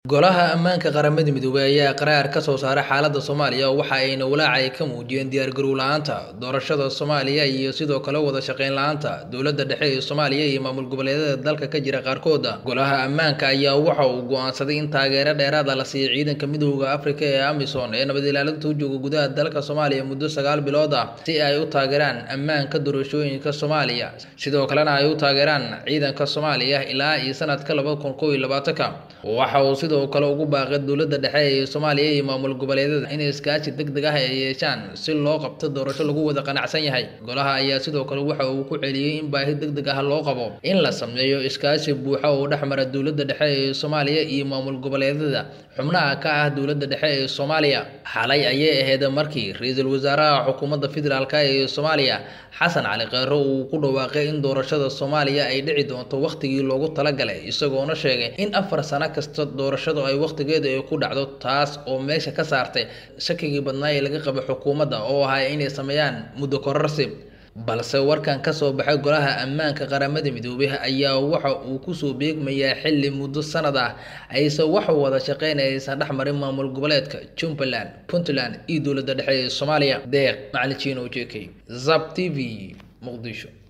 Golaha Ammaanka Qaramada Midoobay ayaa qaraar ka soo saaray xaaladda Soomaaliya waxa ayna walaac ay ka muujiyeen diyaargarow la'aanta doorashada Soomaaliya iyo sidoo kale wada shaqayn la'aanta dowladda dhexe ee Soomaaliya iyo maamul goboleedyada dalka ka jira qaarkood. Golaha Ammaanka ayaa waxa uu go'aansaday in taageero dheeraad ah la siiyo ciidanka Midowga Afrika ee AMISOM ee nabad ilaalinta u jooga gudaha dalka Soomaaliya muddo sagaal bilood ah si ay u taageeraan ammaanka doorashooyinka Soomaaliya sidoo kalena ay u taageeraan ciidanka Soomaaliya ilaa iyo sanadka laba kun kow iyo labaatanka. Waxa uu sidoo kale ugu baaqay dowladda dhexe ee Soomaaliya iyo maamul goboleedyada in iskaashi degdeg ah ay yeeshaan si loo qabto doorasho lagu wada qanacsan yahay. Golaha ayaa sidoo kale waxa uu ku celiyay in baahi degdeg ah loo qabo in la sameeyo iskaashi buuxa oo dhex mara dowladda dhexe ee Soomaaliya iyo maamul goboleedyada xubnaha ka ah dowladda dhexe ee Soomaaliya. Xalay ayay ahayd markii ra'iisul wasaaraha xukuumadda federaalk ee Soomaaliya Xasan Cali Kheyre uu ku dhawaaqay in doorashada Soomaaliya ay dhici doonto waqtigii loogu talagalay isagoona sheegay in afar sano kasta doorashadu ay waqtigeeda ay ku dhacdo taas oo meesha ka saartay shakigii badnaa ee laga qabay xukuumadda oo ahaa inay sameeyaan muddo kororsi balse warkan ka soo baxay golaha ammaanka qaramada midoobay ayaa waxa uu kusoo beegmayaa xilli muddo sanad ah aysan wax wada shaqeyn aysan dhex marin maamul goboleedka Jubbaland Puntland iyo dowladda dhexe ee Soomaaliya deeq macalin Chino JK Zap TV Muqdisho